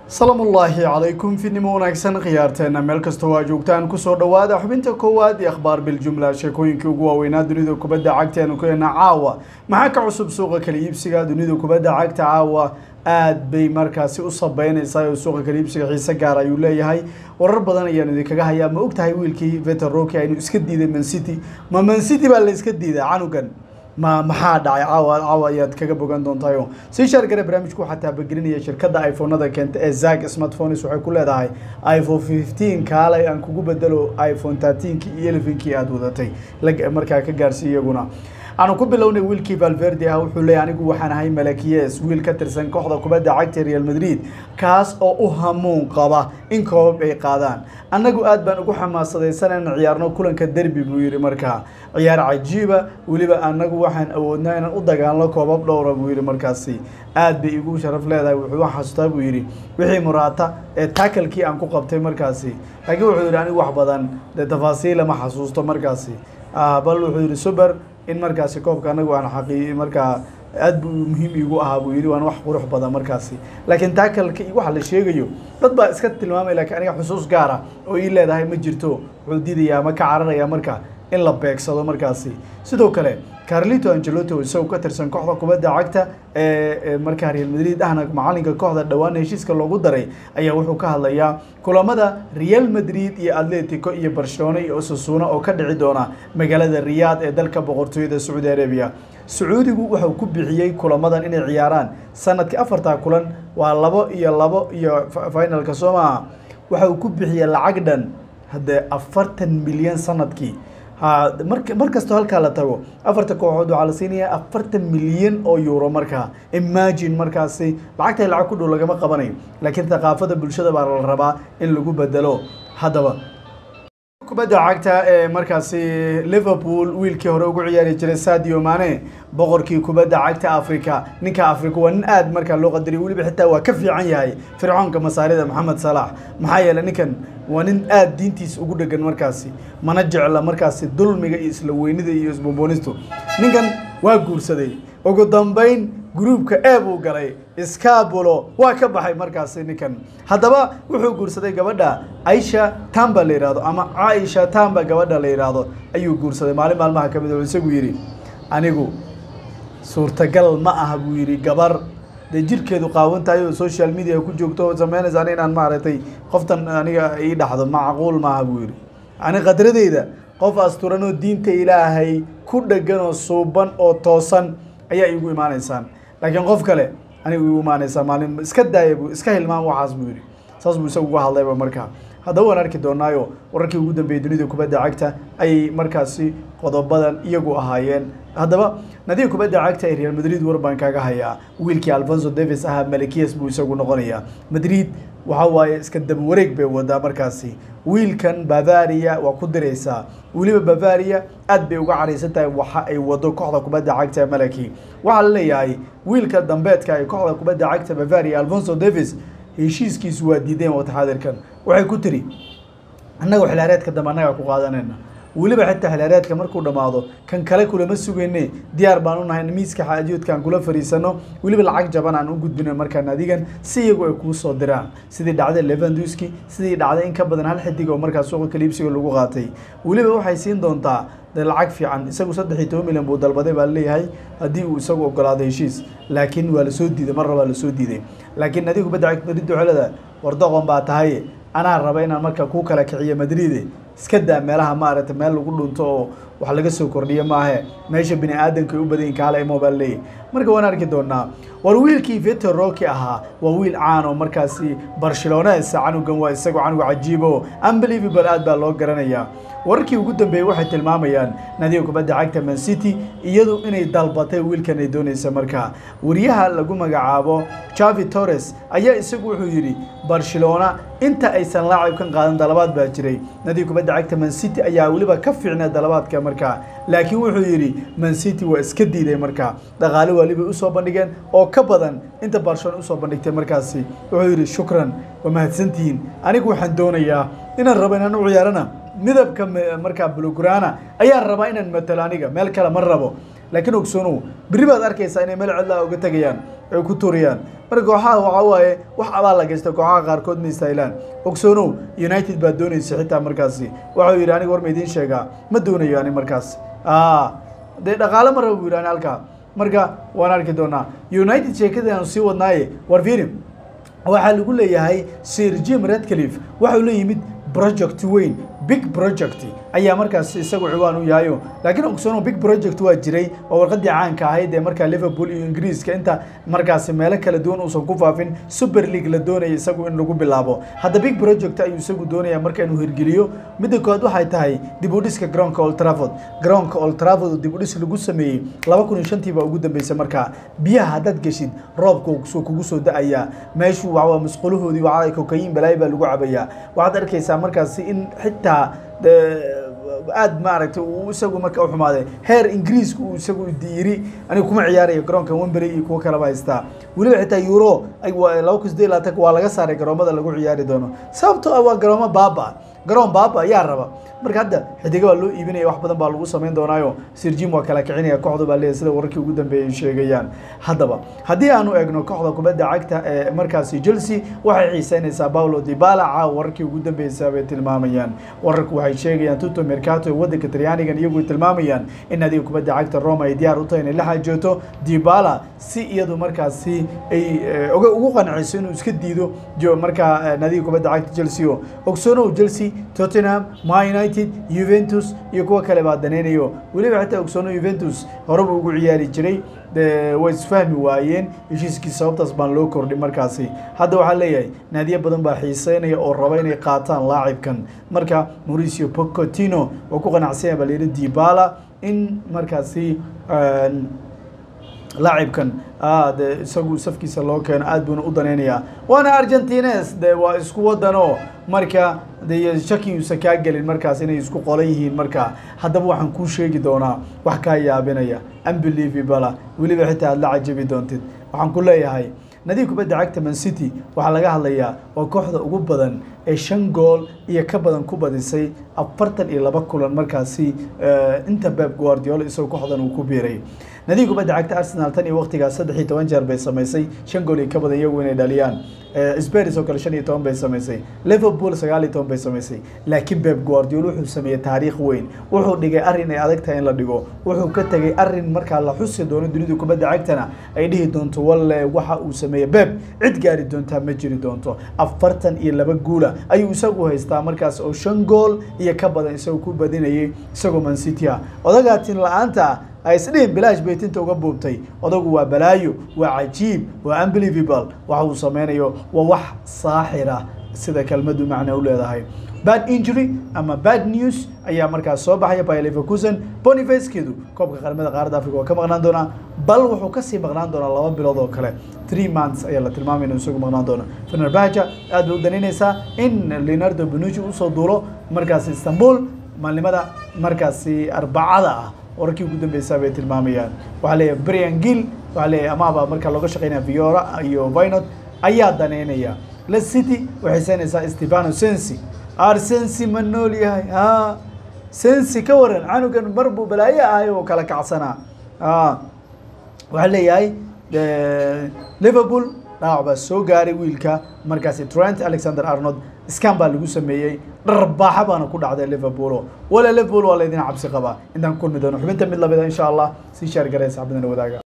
salaamullaahi calaykum fidnimo wanaagsan khiyaarteena meel kastoo waa joogtaan kusoo dhowaada xubinta koowaad ee akhbaar biljumla sheekooyinkii ugu waaweynaa dunida kubadda cagta eanu ku heenaa caawa maxaa ka cusub suuqa kala iibsiga dunida kubadda cagta caawa aad bay markaasi u sabeynaysaa oo suuqa kala iibsiga xiise gaar ayuu leeyahay warar badan ayaan idinkaga hayaa ma ogtahay wiilkii veter roki aynu iska diiday mancity ma mancity baa la iska diiday canugan ma maxaa dhacay caawa caawa ayaad kaga bogan doontayo sii shaargare barnaamijku waxaa taabagelinaya shirkadda iphonada keenta ee zag smartphones waxay ku leedahay iphone fifteen kaalay aan kugu bedelo iphone thirteenki iyo elevenkii aada wadatay markaa ka gaarsiiy iyaguna aanu ku bilownay wiilkii valverde ah wuxuu leeyahy anigu waxaan ahay malakiyes wiil ka tirsan kooxda kubadda cagta real madrid kaas oo u hamuun qaba in koobab ay qaadaan annagu aad baan ugu xamaasadaysan inaan ciyaarno kulanka derbi buu yidhi markaa ciyaar cajiiba weliba annagu waxaan awoodnaa inaan u dagaalno koobab dhowra buu yidhi markaasi aad bay igu sharaf leedahay wuxuu xasuustaa buu yidhi wixii muraata ee taakalkii aan ku qabtay markaasi laakiin wuxuu yidhi anigu wax badan dee tafaasiila ma xasuusto markaasi bal wuxuu yidhi suber in markaasi koobka anagu aan xaqii markaa aad buu muhiim iigu ahaa buu yidhi waan wax qurux badan markaasi laakiin taakalka iyo waxa la sheegayo dad baa iska tilmaamay laakiin aniga xusuus gaara oo ii leedahay ma jirto wuxuu diidayaa ma ka cararaya marka in la beegsado markaasi sidoo kale carlito angeloto isagoo ka tirsan kooxda kubadda cagta ee markaa real madrid ahna macalinka kooxda dhowaan heshiiska loogu daray ayaa wuxuu ka hadlayaa kulamada real madrid iyo atletico iyo barcelona iyo osasuna oo ka dhici doona magaalada riyaad ee dalka boqortooyada sacuudi arabia sacuudigu wuxuu ku bixiyey kulamadan inay ciyaaraan sanadkii afartaa kulan waa labo iyo labo iyo finalka soo maaha waxa uu ku bixiyey lacag dhan haddee afartan milyan sanadkii mar mar kastoo halkaa la tago afarta kooxood waxaa la siinayaa afartan milyan oo euro markaa imagine markaasi lacagta lacag ku dhow lagama qabanayo laakiin thaqaafada bulshada baa la rabaa in lagu bedelo haddaba kubadda cagta ee markaasi liverpool wiilkii hore ugu ciyaari jiray sadio mane boqorkii kubadda cagta africa ninka africa waa nin aad markaa loo qadariyo weliba xitaa waa ka fiican yahay fircoonka masaarida maxamed salaax maxaa yeeley ninkan waa nin aada diintiisa ugu dhegan markaasi mana jecla markaasi dulmiga iyo isla weynida iyo isbomboonistu ninkan waa guursaday ugu dambeyn gruubka e buu galay scabulo waa ka baxay markaasi ninkan haddaba wuxuu guursaday gabadha aisha tamba la yihahdo ama caaisha tamba gabadha la yidhaahdo ayuu guursaday maalin maalmaha ka mid oo isagu yidhi anigu suurtagal ma aha buu yidhi gabar dee jirkeedu qaawan tahay oo social media ku joogto oo sameynaysa ani inaan maaragtay qoftan aniga ii dhaxdo macquul maaha buu yidhi ani qadradeyda qof asturan oo diinta ilaahay ku dhegan oo suuban oo toosan ayaa iigu imaanaysaan laakiin qof kale anigu igu imaanaysaa maalin iska daaya bu iska hilmaan waxaas buu yidhi saas buu isagu uga hadlayba markaa haddaba waan arki doonaayo wararkii ugu dambeeyey dunida kubadda cagta ayay markaasi qodobadan iyagu ahaayeen haddaba nadiga kubadda cagta ee real madrid war baan kaaga hayaa wiilkii alfonso davis ahaa malakiyas buu isagu noqonayaa madrid waxa waaye iska daba wareeg bay wadaa markaasi wiilkan bavaria waa ku diraysaa weliba bavaria aad bay uga caraysan tahay waxa ay wado kooxda kubadda cagta ee malaki waxaa la leeyahay wiilka dambeedka ee kooxda kubadda cagta bavaria alfonso davis heshiiskiisu waa diideen wataxaadirkan waxay ku tiri annaga xilaareedka dambe annagaa ku qaadanayna weliba xitaa xilaareedka markuu dhammaado kan kale kulama sugayne diyaar baan u nahay miiska xaajoodka aan kula fariisano weliba lacag jaban aan u gudbino markaan adigan si iyagu ay kuu soo diraan sidii dhacday levanduski sidii dhacday in ka badan hal xidig oo markaa suuqa kaliibsiga lagu qaatay weliba waxay siin doontaa de lacag fiican isagu saddex iyo toban milyan buu dalbaday baa leeyahay haddii uu isagu ogolaado heshiis laakiin waa lasoo diiday mar rabaa lasoo diiday laakiin adiga kubadda cagta madrid ducelada wardoqon baa tahay anaa raba inaan marka kuu kala kiciyo madride iska daa meelaha maaragtay meel lagu dhunto oo wax laga soo kordhiyo maahe meesha bini aadamka ay u badan yihin kaala imo baa leeyahy marka waan arki doonaa war wiilkii veter roki ahaa waa wiil caan oo markaasi barcelones canugan waa isagu canuga cajiibo unbelievable aad baa loo garanayaa wararkii ugu dambeeyey waxay tilmaamayaan nadiga kubadda cagta man city iyadu inay dalbatay wiilkan ay doonaysa markaa wariyaha lagu magacaabo javi torres ayaa isagu wuxuu yidhi barcelona inta aysan laacibkan qaadan dalabaad baa jiray nadiga kubadda cagta man city ayaa weliba ka fiicnaa dalabaadka markaa laakiin wuxuu yidhi man city waa iska diiday markaa dhaqaale waalibay usoo bandhigeen oo ka badan inta barcelona usoo bandhigtay markaasi wuxuu yidhi shukran waa mahadsantihiin anigu waxaan doonayaa inaan rabo inaan u ciyaarana midabka markaa blograna ayaan rabaa inaan matalo aniga meel kale ma rabo laakiin ogsoonow berri baad arkaysaa inay meel cidlaa uga tegayaan ay ku turiyaan marka kooxaha waxaa waaye wax abaal la geysta kooxaha qaarkood ma istaahilaan ogsoonow united baa doonaysa xitaa markaasi waxau yidhi aniga war ma idiin sheegaa ma doonayo ani markaas dee dhaqaale ma raba buu yidhi ani halkaa marka waan arki doonaa united sheekadaanu sii wadnaaye war fiiri waxaa lagu leeyahay sir jim redcliffe waxau la yimid project weyn big project ayaa markaas isagu ciwaan u yahayo laakiin ogsoono big project waa jiray oo warqadii caanka ahayd ee markaa liverpool iyo ingiriiska inta markaasi meelo kala duwan uusan ku faafin super league la doonaya isagu in lagu bilaabo hadda big project ayuu isagu doonaya marka inuu hirgeliyo midda koowaad waxay tahay dib u dhiska garoonka old trafford garoonka old trafford dib u dhis lagu sameeyey laba kun iyo shantii baa ugu dambeysay markaa biyaha haddaad geshid roobka soo kugu soo da-ayaa meeshu waa musqulahoodii waa kokayin balaayo baa lagu cabayaa waxaad arkaysaa markaasi in xitaa aad maaragtay uu isagu marka u xumaaday heer ingiriiska uu isagu yiri aniga kuma ciyaarayo garoonka wembery iyo kuwo kaleba haystaa weliba xitaa euro laba kun sideed laatan waa laga saaray garoomada lagu ciyaari doono sababtoo ah waa garoomo baaba garoon baaba ayaa raba marka hadda xidiga baa loo iibinaya wax badan baa lagu samayn doonaayo sirjim waa kala kicinaya kooxda baa leeyahay sida wararkii ugu dambeeyay sheegayaan haddaba haddii aanu eegno kooxda kubadda cagta ee markaasi chelsea waxay xiiseynaysaa paulo dibala caawa wararkii ugu dambeysay bay tilmaamayaan wararku waxay sheegayaan tuto mercato ee waddanka talyaanigan iyagu tilmaamayaan in nadiga kubadda cagta roma ay diyaar u tahay inay la xaajooto dibala si iyadu markaasi ay ugu qanciso inuu iska diido markaa nadiga kubadda cagta chelsea o ogsoonow chelsea tottenham ma united juventus iyo kuwo kale baa daneynayo weliba xitaa ogsoono juventus horeba ugu ciyaari jiray way isfahmi waayeen heshiiskii sababtaas baan loo kordhin markaasi hadda waxaa leeyahay naadiyo badan baa xiiseynaya oo raba inay qaataan laacibkan marka mauricio pocotino waa ku qanacsanya baa layidhi dibala in markaasi laacibkan de isagu safkiisa loo keeno aad buuna u daneynayaa waana argentines de waa isku wadano marka de shaki uusan kaa gelin markaas inay isku qolan yihiin marka haddaba waxaan kuu sheegi doonaa wax kaa yaabinaya unbelievable weliba xitaa aad la cajabi doontid waxaan ku leeyahay nadiib kubadda cagta man city waxaa laga hadlayaa waa kooxda ugu badan ee shan gool iyo ka badan ku badisay afartan iyo laba kulan markaasi inta beb guardiolo isagoo kooxdan uu ku biiray nadiib kubadda cagta arsenal tan iyo waqtigaas saddex iyo toban jeer bay samaysay shan gool iyo ka badan iyagu inay dhaliyaan spurs oo kale shan iyo toban bay samaysay liverpool sagaal iyo toban bay samaysay laakiin beb guardiolo wuxuu sameeyey taariikh weyn wuxuu dhigay arrin ay adag tahay in la dhigo wuxuu ka tegay arrin markaa la xusi doono dunida kubadda cagtana ay dhihi doonto walle waxa uu sameeyey beb cid gaari doontaa ma jiri doonto afartan iyo laba guula ayuu isagu haystaa markaas oo shan gool iyo ka badan isagoo ku badinayay isagoo man city ah odagaatin la-aanta ah ay isdhihin bilaash bay tinta uga buubtay odagu waa balaayo waa cajiib waa unbelievable waxa uu sameynayo waa wax saaxira sida kelmadu macna u leedahay bad injury ama bad news ayaa markaas soo baxaya by leverkusen bonifacekeedu koobka qaramada qaaradda africa waa ka maqnaan doonaa bal wuxuu kasii maqnaan doonaa laba bilood oo kale three months ayaa la tilmaamay inuu isagu maqnaan doono fenerbahja aad bay u danaynaysaa in leonardo benucci usoo duulo markaas istanbul maalnimada markaasi arbacada ah wararkii ugu dambeysaa bay tilmaamayaan waxaa leeyahay brian gill waxaa leeyahay amaaba markaa looga shaqeynaya viora iyo vinot ayaa daneynaya le city waxay seenaysaa stefano sensi ar sensi ma nool yahay ha sensi ka waran canugan mar buu balaayo ahay oo kala kacsanaa waxaa leeyahay liverpool dhaawac baa soo gaaray wiilka markaasi trent alexander arnold scan baa lagu sameeyey dharbaaxa baana ku dhacday liverpool wala liverpool waa laydin cabsi qabaa intaan kulmi doono xubinta mid lamida insha allah sii shaar garaysa xabadana wadaaga